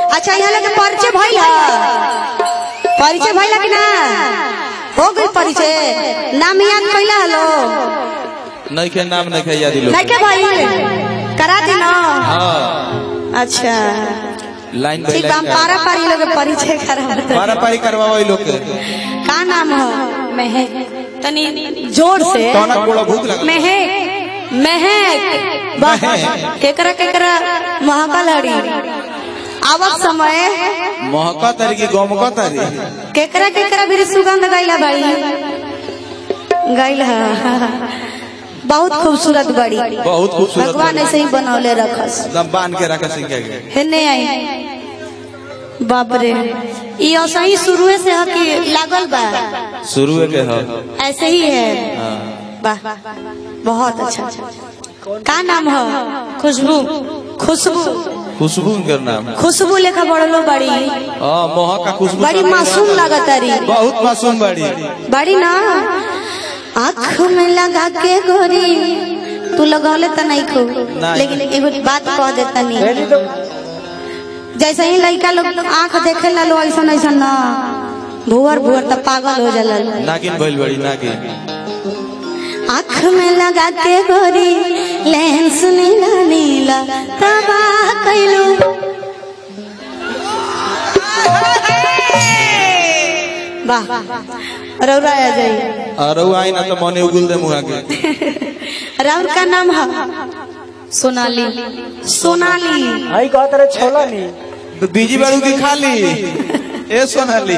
अच्छा यहाँ लगे परिचय भइल ह परिचय भइल कि ना हो गई परिचय नाम याद कैला हलो नहीं के नाम नहीं के याद लोग नहीं के भइल करा दी ना हाँ अच्छा लाइन बाई ठीक बा हम लाइन पारा पारी लोग के परिचय करा पारा पारी करवाओ ई लोग के का नाम है महक तनी जोर से कौन बोला भूख लगा महक महक वाह महक। केकरा केकरा महकल हड़ी आवक समय महका तारी की गमका तारी केकरा केकरा भी सुगंध गैला बाड़ी गैला बहुत खूबसूरत बड़ी बहुत खूबसूरत भगवान बड़ी। ऐसे ही बनौले रखस एकदम बांध के रखा सीख गए हेने आई बाप रे ये ऐसा ही शुरू से है कि लागल बा शुरू के हो ऐसे ही है वाह बहुत अच्छा का नाम है खुशबू खुशबू खुशबू के नाम खुशबू लेखा बड़लो बड़ी हाँ महका खुशबू बड़ी मासूम लागत रही बहुत मासूम बड़ी बड़ी ना आँख में लगा के गोरी तू लगौले तो नहीं खो नहीं। लेकिन एगो बात कह देता नहीं जैसे ही लड़का लोग आँख देखे ला लो ऐसा ऐसा ना भुअर भुअर तो पागल हो जाला नागिन भइल बड़ी नागिन आँख में लगा के गोरी लेंस नीला नीला तबाह कैलू वाह रौरा आ जाई और वो आई ना तो मने उगुल दे मुहा के राउर का नाम है सोनाली सोनाली आई कहत रहे छोला नी तो बीजी बारू की खाली ए सोनाली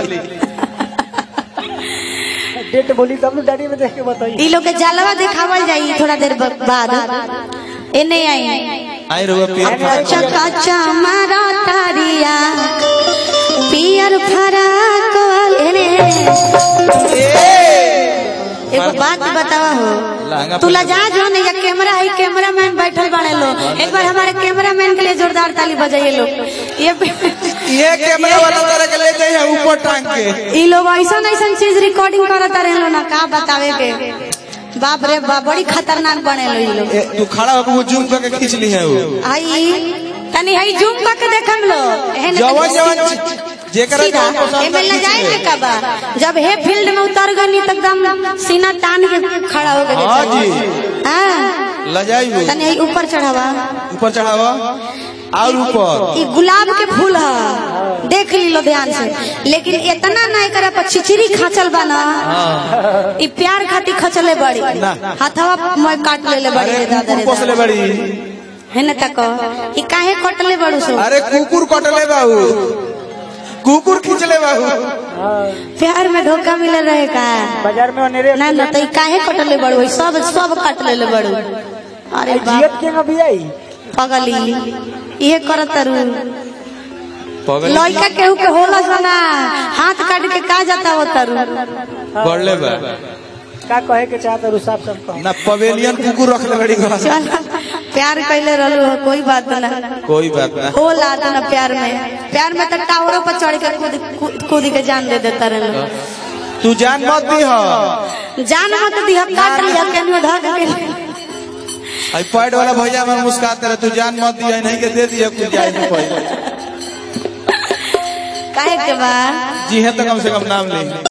डेट बोली तब ना डायरी में देख के बताई ई लोग के जलवा दिखावल जाई थोड़ा देर ब- बाद एने आई आई रहुआ पेट कच्चा कच्चा मारा तारिया पियर फराक एने एगो बात बतावा हो लहंगा तू लजा जो नहीं या कैमरा है कैमरा मैन बैठल बने लो एक बार हमारे कैमरा मैन के लिए जोरदार ताली बजाइए लोग ये ये कैमरा वाला तरह के ले जाइए ऊपर टांग के ई लोग ऐसा ऐसा चीज रिकॉर्डिंग करत रहे लो ना का बतावे के बाप रे बाप बड़ी खतरनाक बने लो ई लोग ए, तू खड़ा होकर वो जूम करके खींच ली है वो आई तनी हई जूम करके देखम लो एहन जवन जवन जेकरा सीधा जवन पसंद एमे है, ले खींच जाए ले। के कबा जब हे फील्ड में उतर गनी तो एकदम सीना तान के खड़ा हो गए हाँ जी हां लजाई वो तनी हई ऊपर चढ़ावा ऊपर चढ़ावा और ऊपर ई गुलाब के फूल है देख ली लो ध्यान से लेकिन इतना ना एकरा पर छिचरी खाचल बा ना ई प्यार खातिर खचले बड़ी ना। हाथवा मैं काट लेले बड़ी अरे रे दादा रे कुकुर पोसले दादा। बड़ी है ना तक ई काहे कटले बड़ू सो अरे कुकुर कटले बाबू कुकुर खींचले बाबू प्यार में धोखा मिल रहे का बाजार में अनेरे ना ना तो ई काहे कटले बड़ू ई सब सब काट लेले बड़ू अरे बाप जियत के अभी आई पगली ये करत रू पगल लड़का केहू के होला सना हाथ काट के का जाता हो तरु बढ़ले बा का कहे के चाहत रु साफ साफ कह ना पवेलियन कुकुर रखले बड़ी घर चल प्यार कैले रहलू हो कोई बात ना कोई बात ना होला तो ना प्यार में प्यार में तो टावरों पर चढ़ के कूद कूद- कूद के जान दे देता रहलू तू जान मत दी हो जान मत दिया काट लिया केनू धक के आई पैड वाला भैया मन मुस्कुराते रहे तू जान मत दिया नहीं के दे दिया कुछ जाए नहीं पहले काहे के बा जी है तो कम से कम नाम ले